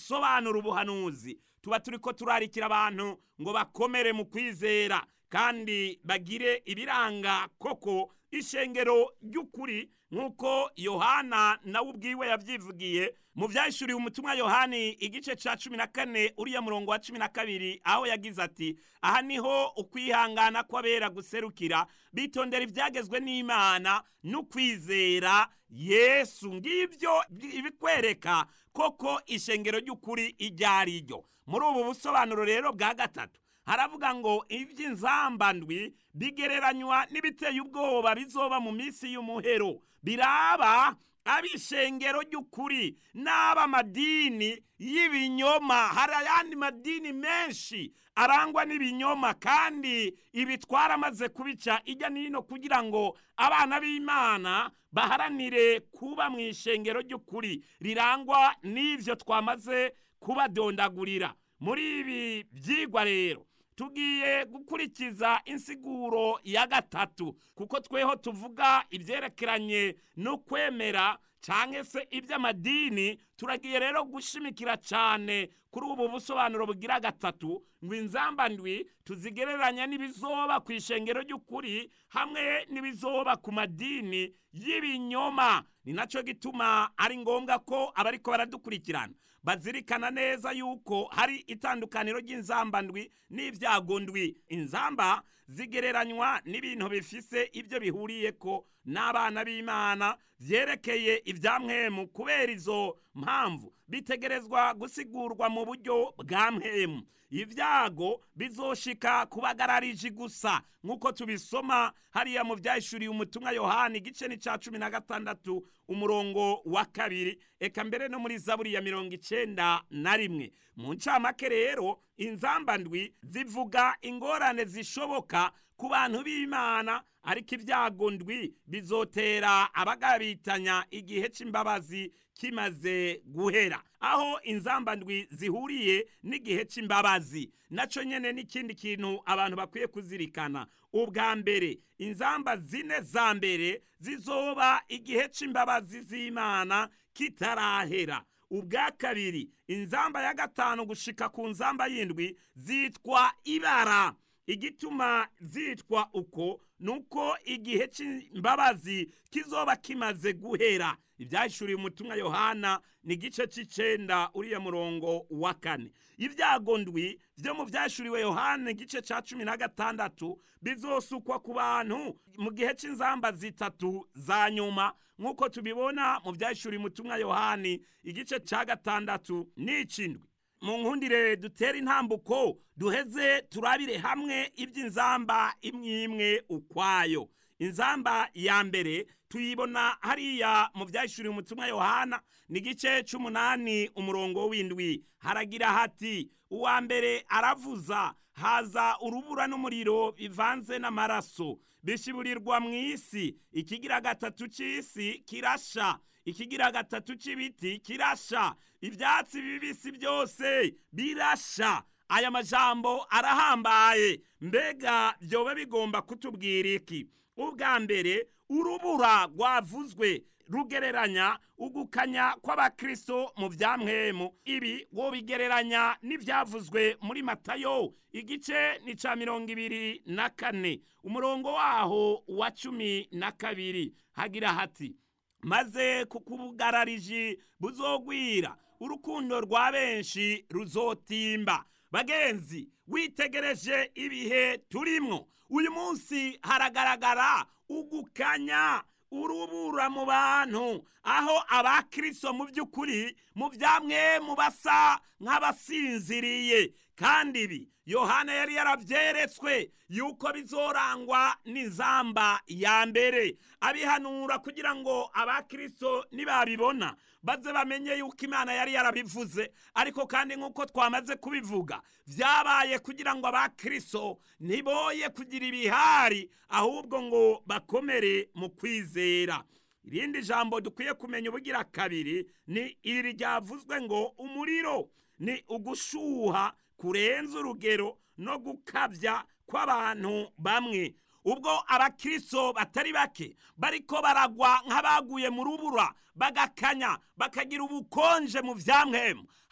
gusobanura ubuhanuzi tuba turi ko turarikira abantu ngo bakomere mu kwizera kandi bagire ibiranga koko ishengero ry'ukuri nk'uko yohana nawe ubwiwe yabyivugiye mu byahishuriwe umutumwa yohani igice cya cumi na kane uriya murongo wa cumi na kabiri aho yagize ati aha niho ukwihangana kw'abera guserukira bitondera ibyagezwe n'imana n'ukwizera yesu ngibyo ibikwereka koko ishengero ry'ukuri iryo ari ryo muri ubu busobanuro rero bwa gatatu haravuga ngo iby'inzambandwi bigereranywa n'ibiteye ubwoba bizoba mu minsi y'umuhero biraba ab'ishengero ry'ukuri n'ab'amadini y'ibinyoma hari ayandi madini menshi arangwa n'ibinyoma kandi ibi twaramaze kubica ijya n'ino kugira ngo abana b'imana baharanire kuba mu ishengero ry'ukuri rirangwa n'ibyo twamaze kubadondagurira muri ibi byigwa rero tugiye gukurikiza insiguro ya gatatu kuko tweho tuvuga ibyerekeranye no kwemera cyangwa se iby'amadini turagiye rero gushimikira cyane kuri ubu busobanuro bugira gatatu ngo inzambandwi tuzigereranya n'ibizoba ku ishengero ry'ukuri hamwe n'ibizoba ku madini y'ibinyoma ni nacyo gituma ari ngombwa ko abariko baradukurikirana bazirikana neza yuko hari itandukaniro ry'inzambandwi n'ibyagondwi inzamba zigereranywa n'ibintu bifise ibyo bihuriye ko n'abana b'imana byerekeye ibyamwemu kubera izo mpamvu bitegerezwa gusigurwa mu buryo bwa mwemu ibyago bizoshika kubagararije gusa nk'uko tubisoma hariya mu byahishuriye umutumwa yohani igice ni cya cumi na gatandatu umurongo wa kabiri eka mbere no muri zaburi ya mirongo icenda na rimwe mu ncamake rero inzambandwi zivuga ingorane zishoboka ku bantu b'imana ariko ibyago ndwi bizotera abagabitanya igihe cy'imbabazi kimaze guhera aho inzamba ndwi zihuriye n'igihe cy'imbabazi nacyo nyine n'ikindi kintu abantu bakwiye kuzirikana ubwa mbere inzamba zine za mbere zizoba igihe cy'imbabazi z'imana kitarahera ubwa kabiri inzamba ya gatanu gushika ku nzamba y'indwi zitwa ibara igituma zitwa uko nuko igihe cy'imbabazi kizoba kimaze guhera ibyahishuriye umutumwa yohana ni igice cy'icenda uriya murongo wa kane ibyago ndwi byo mu byahishuriwe yohana igice cya cumi na gatandatu bizosukwa ku bantu mu gihe cy'inzamba zitatu za nyuma nk'uko tubibona mu byahishuriye umutumwa yohani igice cya gatandatu n'icindwi mu nkundire dutere intambuko duheze turabire hamwe iby'inzamba imwe imwe ukwayo inzamba ya mbere tuyibona hariya mu byahishuriye umutumwa yohana ni igice cy'umunani umurongo w'indwi haragira hati uwa mbere aravuza haza urubura n'umuriro bivanze n'amaraso bishiburirwa mu isi ikigira gatatu cy'isi kirasha ikigira gatatu cy'ibiti kirasha ibyatsi bibisi byose birasha aya majambo arahambaye mbega byoba bigomba kutubwira iki ubwa mbere urubura rwavuzwe rugereranya ugukanya kw'abakristo mu byamwemu ibi wobigereranya n'ibyavuzwe muri matayo igice ni cya mirongo ibiri na kane umurongo waho wa cumi na kabiri hagira hati maze kukubugarariji buzogwira urukundo rwa benshi ruzotimba bagenzi witegereje ibihe turimwo uyu munsi haragaragara ugukanya urubura mu bantu aho abakristo mu by'ukuri mu byamwe mu basa nk'abasinziriye kandi ibi yohana yari yarabyeretswe yuko bizorangwa n'inzamba ya mbere abihanura kugira ngo abakristo nibabibona baze bamenye yuko imana yari yarabivuze ariko kandi nk'uko twamaze kubivuga byabaye kugira ngo abakristo ntiboye kugira ibihari ahubwo ngo bakomere mu kwizera irindi jambo dukwiye kumenya ubugira kabiri ni iri ryavuzwe ngo umuriro ni ugushuha kurenza urugero no gukabya kw'abantu bamwe ubwo abakristo batari bake bariko baragwa nk'abaguye mu rubura bagakanya bakagira ubukonje mu vyamwemu hari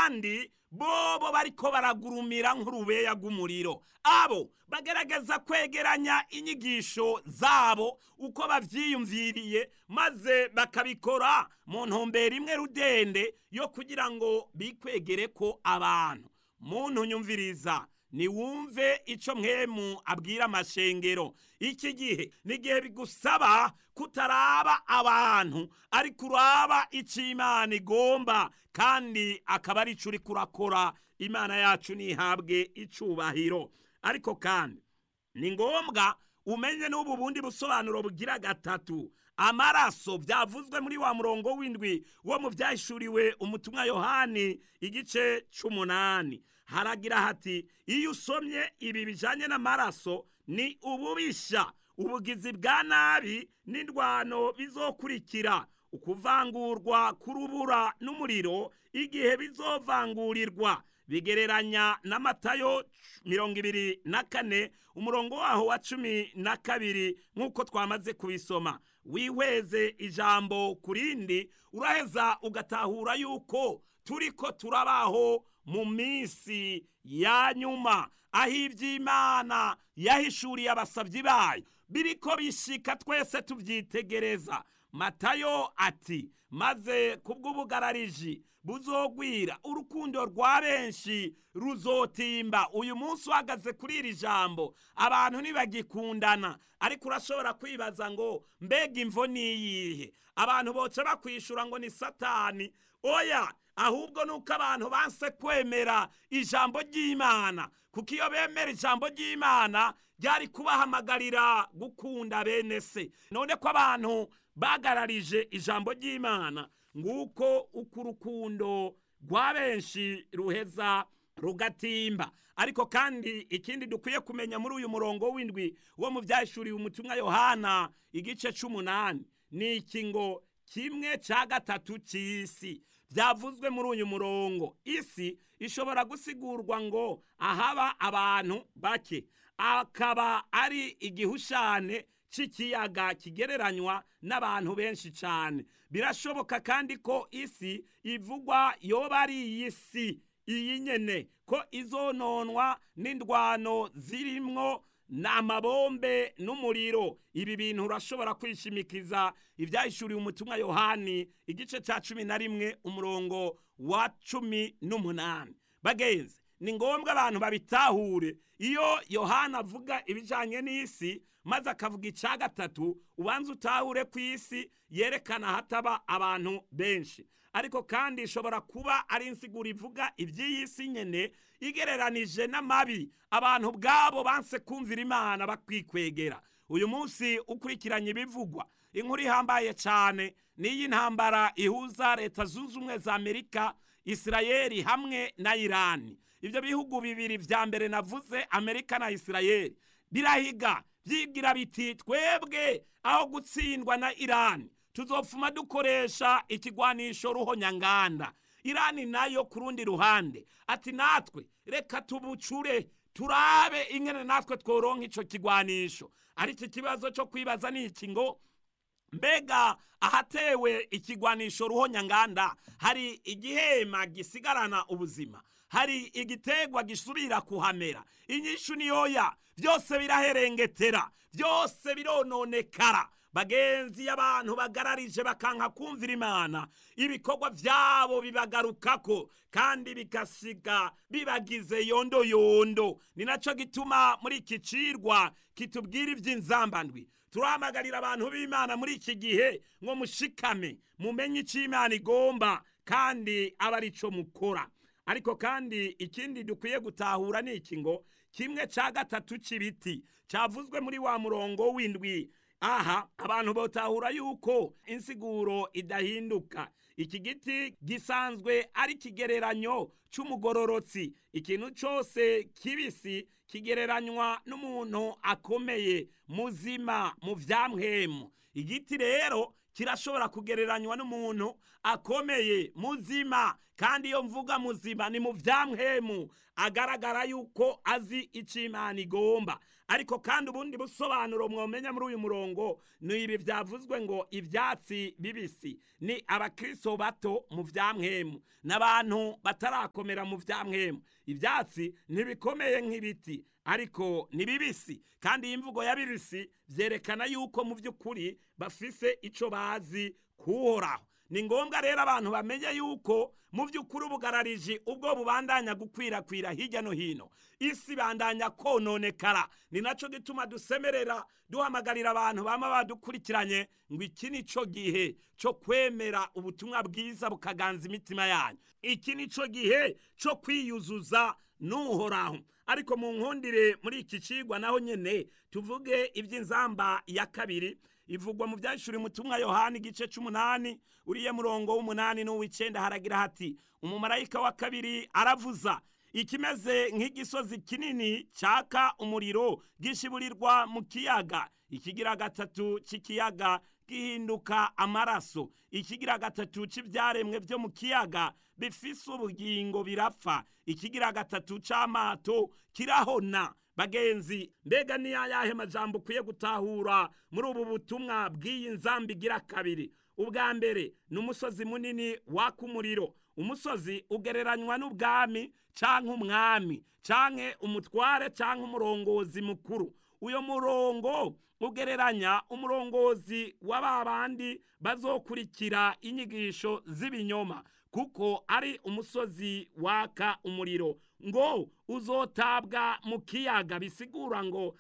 abandi bobo bariko baragurumira nk'urubeya rw'umuriro abo bagerageza kwegeranya inyigisho zabo uko bavyiyumviriye maze bakabikora mu ntumbero imwe rudende yo kugira ngo bikwegere ko abantu muntu nyumviriza niwumve ico mwemu abwira amashengero iki gihe ni igihe bigusaba kutaraba abantu ariko uraba ico imana igomba kandi akaba ari ico uriko urakora imana yacu nihabwe icubahiro ariko kandi ni ngombwa umenye n'ubu bundi busobanuro bugira gatatu amaraso byavuzwe muri wa murongo w'indwi wo mu byahishuriwe umutumwa yohani igice c'umunani haragira hati iyo usomye ibi bijanye n'amaraso ni ububisha ubugizi bwa nabi n'indwano bizokurikira ukuvangurwa k'urubura n'umuriro igihe bizovangurirwa bigereranya na matayo mirongo ibiri na kane umurongo waho wa cumi na kabiri nk'uko twamaze kubisoma wihweze ijambo ku rindi uraheza ugatahura yuko turiko turabaho mu minsi ya nyuma aho iby'imana yahishuriye abasabyi bayo biriko bishika twese tubyitegereza matayo ati maze kubw'ubugarariji buzogwira urukundo rwa benshi ruzotimba uyu munsi uhagaze kuri iri jambo abantu ntibagikundana ariko urashobora kwibaza ngo mbega imvo niyihe abantu boca bakwishura ngo ni satani oya ahubwo nuko abantu banse kwemera ijambo ry'imana kuko iyo bemera ijambo ry'imana ryari kubahamagarira gukunda bene se none ko abantu bagararije ijambo ry'imana nguko uko urukundo rwa benshi ruheza rugatimba ariko kandi ikindi dukwiye kumenya muri uyu murongo w'indwi wo mu byahishuriwe umutumwa yohana igice c'umunani ni iki ngo kimwe cya gatatu cy'isi byavuzwe muri uyu murongo isi ishobora gusigurwa ngo ahaba abantu bake akaba ari igihushane cy'ikiyaga kigereranywa n'abantu benshi cyane birashoboka kandi ko isi ivugwa yoba ari iyi si iyi nyene ko izononwa n'indwano zirimwo n'amabombe n'umuriro ibi bintu urashobora kwishimikiza ibyahishuriwe umutumwa yohani igice cya cumi na rimwe umurongo wa cumi n'umunani bagenzi ni ngombwa abantu babitahure iyo yohana avuga ibijyanye n'isi maze akavuga icya gatatu ubanza utahure ku isi yerekana hataba abantu benshi ariko kandi ishobora kuba ari insiguro ivuga iby'iyi si nyine igereranije n'amabi abantu ubwabo banse kumvira imana bakwikwegera uyu munsi ukurikiranye ibivugwa inkuru ihambaye cyane n'iyi ntambara ihuza leta zunze ubumwe za amerika isirayeli hamwe na irani ibyo bihugu bibiri vya mbere navuze amerika na isirayeli birahiga byibwira biti twebwe aho gutsindwa na irani tuzopfuma dukoresha ikigwanisho ruhonyanganda irani nayo ku rundi ruhande ati natwe reka tubucure turabe ingene natwe tworonka ico kigwanisho ariko ikibazo cyo kwibaza ni iki ngo mbega ahatewe ikigwanisho ruhonyanganda hari igihema gisigarana ubuzima hari igitegwa gisubira kuhamera inyishu niyoya byose biraherengetera byose birononekara bagenzi y'abantu bagararije bakanka kumvira imana ibikorwa byabo bibagarukako kandi bigasiga bibagize yondo yondo ni nacyo gituma muri iki cirwa kitubwira iby'inzambandwi turahamagarira abantu b'imana muri iki gihe ngo mushikame mumenye icyo imana igomba kandi aba ari cyo mukora ariko kandi ikindi dukwiye gutahura ni iki ngo kimwe cya gatatu cy'ibiti cyavuzwe muri wa murongo w'indwi aha abantu botahura yuko insiguro idahinduka iki giti gisanzwe ari ikigereranyo cy'umugororotsi ikintu cyose kibisi kigereranywa n'umuntu akomeye muzima mu byamwemu igiti rero kirashobora kugereranywa n'umuntu akomeye muzima kandi iyo mvuga muzima ni mu byamuhemu agaragara yuko azi icyo imana igomba ariko kandi ubundi busobanuro mwomenya muri uyu murongo ni ibi byavuzwe ngo ibyatsi bibisi ni abakristo bato mu byamwemu n'abantu batarakomera mu byamwemu ibyatsi ntibikomeye nk'ibiti ariko ni bibisi kandi iyi mvugo ya bibisi byerekana yuko mu by'ukuri bafise icyo bazi kuhoraho ni ngombwa rero abantu bamenye yuko mu by'ukuri ubugarariji ubwo bubandanya gukwirakwira hirya no hino isi bandanya kononekara ni nacyo gituma dusemerera duhamagarira abantu baba badukurikiranye ngo iki ni cyo gihe cyo kwemera ubutumwa bwiza bukaganza imitima yanyu iki ni cyo gihe cyo kwiyuzuza n'uhoraho ariko mu nkundire muri iki kigwa naho nyine tuvuge iby'inzamba ya kabiri ivugwa mu byashuri mutumwa yohani igice cy'umunani uriye murongo w'umunani n'uw'icyenda haragira hati umumarayika wa kabiri aravuza ikimeze nk'igisozi kinini cyaka umuriro gishiburirwa mu kiyaga ikigira gatatu cy'ikiyaga gihinduka amaraso ikigira gatatu cy'ibyaremwe byo mu kiyaga bifise ubugingo birapfa ikigira gatatu cy'amato kirahona bagenzi mbega ni ayahe majambo ukwiye gutahura muri ubu butumwa bw'iyi nzamba igira kabiri ubwa mbere ni umusozi munini waka umuriro umusozi ugereranywa n'ubwami cyangwa umwami cyangwa umutware cyangwa umurongozi mukuru uyu murongo ugereranya umurongozi wa ba bandi bazokurikira inyigisho z'ibinyoma kuko ari umusozi waka umuriro ngo uzotabwa mu kiyaga bisigura ngo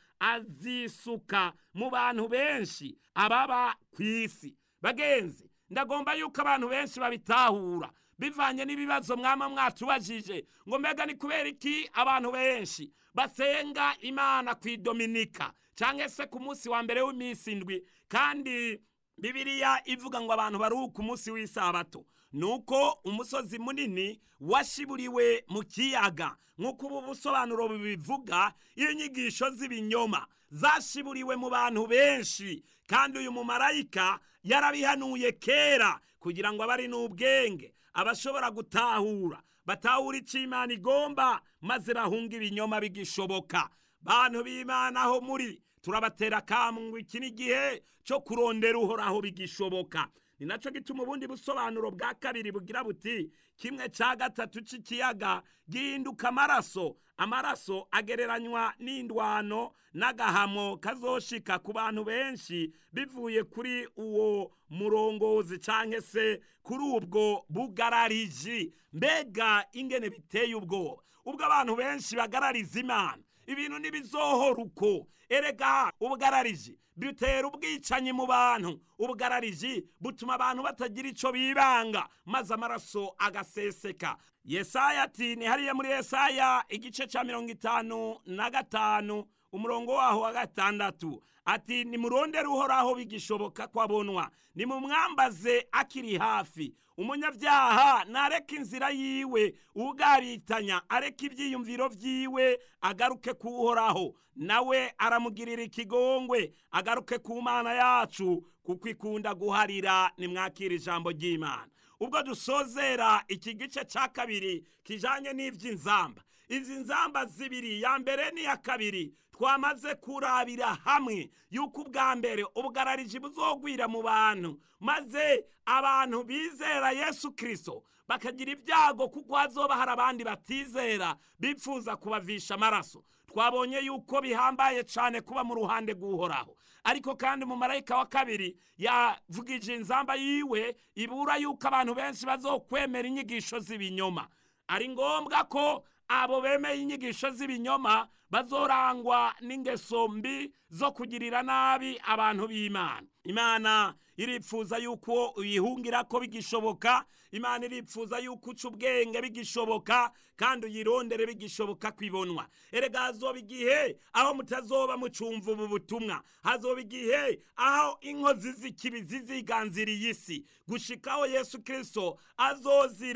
azisuka mu bantu benshi ababa ku isi bagenzi ndagomba yuko abantu benshi babitahura bivanye n'ibibazo mwama mwatubajije ngo mbega ni kubera iki abantu benshi basenga imana ku idominika cyangwa se ku munsi wa mbere w'iminsi indwi kandi bibiriya ivuga ngo abantu baruhuke umunsi w'isabato ni uko umusozi munini washiburiwe mu kiyaga nk'uko ubu busobanuro bubivuga inyigisho z'ibinyoma zashiburiwe mu bantu benshi kandi uyu mumarayika yarabihanuye kera kugira ngo abe ari n'ubwenge abashobora gutahura batahura icyo imana igomba maze bahunga ibinyoma bigishoboka bantu b'imana aho muri turabatera akamwe iki ni igihe cyo kurondera uhoraho bigishoboka ni nacyo gituma ubundi busobanuro bwa kabiri bugira buti kimwe cya gatatu cy'ikiyaga gihinduka amaraso amaraso agereranywa n'indwano n'agahamo kazoshika ku bantu benshi bivuye kuri uwo murongozi cyangwa se kuri ubwo bugarariji mbega ingene biteye ubwoba ubwo abantu benshi bagarariza imana ibintu ntibizohora uko erega ubugarariji bitera ubwicanyi mu bantu ubugarariji butuma abantu batagira icyo bibanga maze amaraso agaseseka yesaya ati ni hariya muri yesaya igice cya mirongo itanu na gatanu umurongo waho wa gatandatu ati nimurondere uhoraho bigishoboka ko abonwa nimumwambaze akiri hafi umunyabyaha nareke inzira yiwe ugaritanya areke ibyiyumviro byiwe agaruke kuhoraho nawe aramugirira ikigongwe agaruke ku mana yacu kuko ikunda guharira nimwakira ijambo ry'imana ubwo dusozera iki gice cya kabiri kijanye n'iby'inzamba izi nzamba zibiri ya mbere n'iya kabiri twamaze kurabira hamwe yuko ubwa mbere ubugarariji buzogwira mu bantu maze abantu bizera yesu kirisito bakagira ibyago kuko hazoba hari abandi batizera bipfuza kubavisha amaraso twabonye yuko bihambaye cyane kuba mu ruhande rw'uhoraho ariko kandi mu marayika wa kabiri yavugije inzamba yiwe ibura yuko abantu benshi bazokwemera inyigisho z'ibinyoma ari ngombwa ko abo bemeye inyigisho z'ibinyoma bazorangwa n'ingeso mbi zo kugirira nabi abantu b'imana imana iripfuza yuko uyihungira ko bigishoboka imana iripfuza yuko uca ubwenge bigishoboka kandi uyirondere bigishoboka kwibonwa erega hazoba igihe aho mutazoba mucumva ubu butumwa hazoba igihe aho inkozi z'ikibi ziziganziriye isi gushikaho yesu kirisito azozira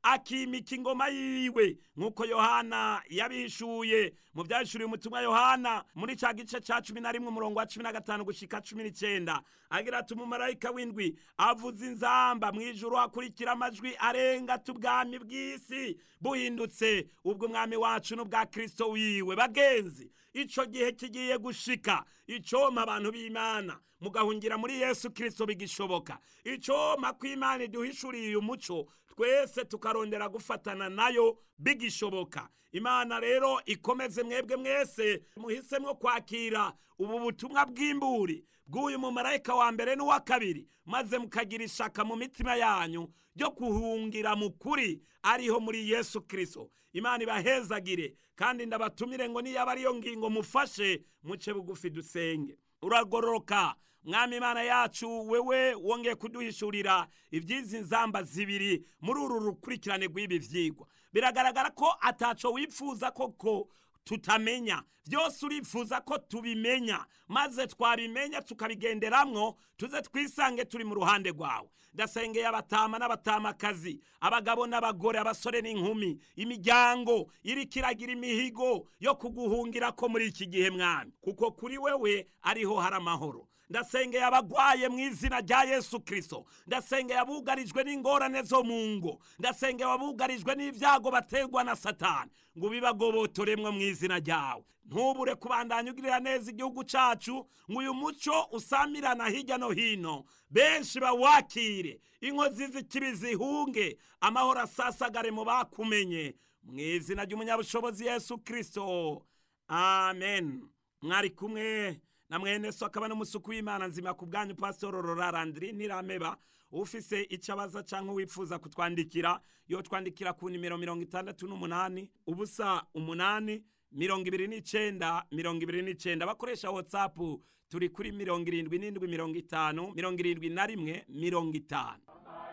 akimika ingoma yiwe nk'uko yohana yabihishuye mu byahishuriye umutumwa yohana muri cya gice cya cumi na rimwe umurongo wa cumi na gatanu gushika cumi n'icyenda agira ati umumarayika w'indwi avuza inzamba mu ijuru hakurikira amajwi arenga tubwami bw'isi buhindutse ubwo umwami wacu n'ubwa kirisito wiwe bagenzi ico gihe kigiye gushika icoma abantu b'imana mugahungira muri yesu kirisito bigishoboka icoma ko imana iduhishuriye uyu muco twese tukarondera gufatana nayo bigishoboka imana rero ikomeze mwebwe mwese muhisemwo kwakira ubu butumwa bw'imburi bw'uyu mumarayika wa mbere n'uwa kabiri maze mukagira ishaka mu mitima yanyu ryo kuhungira mu kuri ariho muri yesu kirisito imana ibahezagire kandi ndabatumire ngo niyaba ariyo ngingo mufashe muce bugufi dusenge uragororoka mwami imana yacu wewe wongeye kuduhishurira iby'izi nzamba zibiri muri uru rukurikirane rw'ibi byigwa biragaragara ko ataco wifuza koko tutamenya byose urifuza ko tubimenya maze twabimenya tukabigenderamwo tuze twisange turi mu ruhande rwawe ndasengeye abatama n'abatamakazi abagabo n'abagore abasore n'inkumi imiryango iriko iragira imihigo yo kuguhungira ko muri iki gihe mwami kuko kuri wewe ariho hari amahoro ndasengeye abagwaye mu izina rya yesu kirisito ndasengeye abugarijwe n'ingorane zo mu ngo ndasengeye abugarijwe n'ibyago baterwa na satani ngo bibagobotoremwo mu izina ryawe ntubure kubandanya ugirira neza igihugu cacu ngo uyu muco usamirana hirya no hino benshi bawakire inkozi z'ikibi zihunge amahoro asasagare mu bakumenye mu izina ry'umunyabushobozi yesu kirisito amen mwari kumwe na mwene so akaba n'umusuku w'imana nzima ku bwanyu pasitoro rorarandiri ntirameba ufise icyo abaza cyangwa wifuza kutwandikira yo twandikira ku nimero mirongo itandatu n'umunani ubusa umunani mirongo ibiri n'icenda mirongo ibiri n'icenda bakoresha watsapu turi kuri mirongo irindwi n'indwi mirongo itanu mirongo irindwi na rimwe mirongo itanu